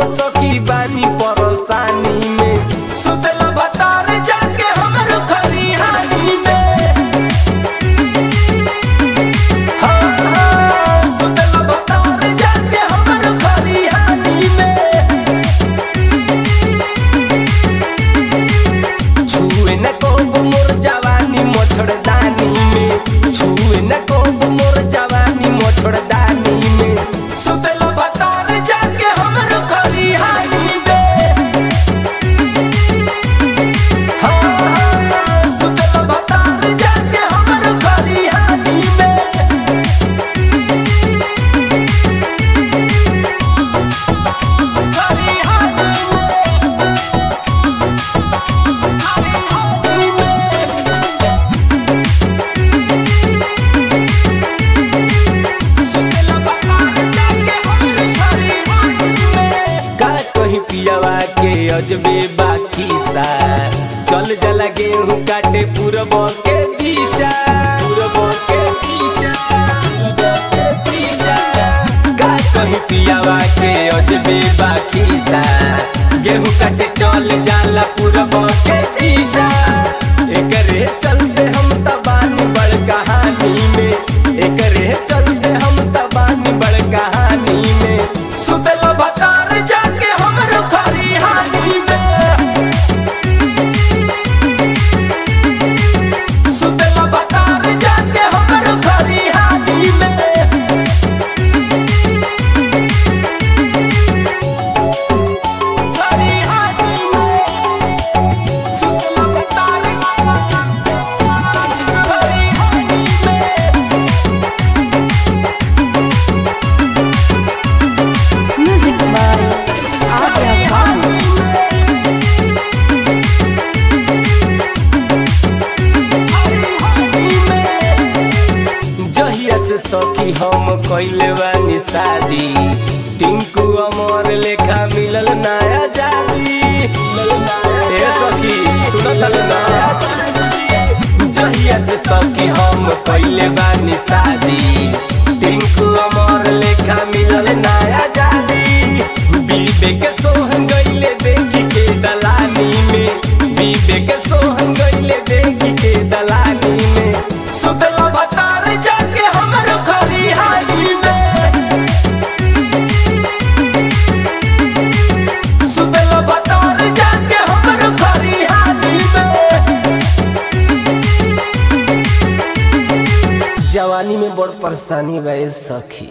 सखी बानी परेशानी में सुतला बतार जाके हमर खरिहानी में हाँ, हाँ, सुतला बतार जाके हमर खरिहानी में छुए न कोब मोर जवानी मोछड़दानी में छुए न कोब मोर जवानी मोछड़दानी में सुतला बतार जाके हमर खरिहानी में हाँ, हाँ, सुतला बतार जाके हमर खरिहानी में खरिहानी में खरिहानी में सुतला बतार जाके हमर खरिहानी में का कहीं पियावा के अजबे बाकी सा चल जला गेहूं काटे पूरब के दिशा पूरब के दिशा पूरब के दिशा का कहीं पियावा के अजबे बाकी सा गेहूं काटे चल जाला पूरब के दिशा एकरे चलते हम तबानी बड़ कहानी में एकरे चलते हम तबानी बड़ कहानी में सुतल बतार जाके हमर खरिहानी में सुतल बतार जाके हमर खरिहानी में खरिहानी में सुतल बतार खरिहानी में Music by Adya Bhatt. जहिया से सखी हम कइले बानी शादी टिंकू अमर लेखा मिलल नया जादी ए सखी सुनत ना जहिया से सखी हम कइले बानी शादी टिंकू अमर लेखा मिलल नया जादी बीबे के सोहन गइले देखी के दलानी में बीबे के सोहन गइले देखी के दलानी में सुतला बतार जाके हमर खरिहानी में सुतला बतार जाके हमर खरिहानी में जवानी में बड़ परेशानी बा ए सखी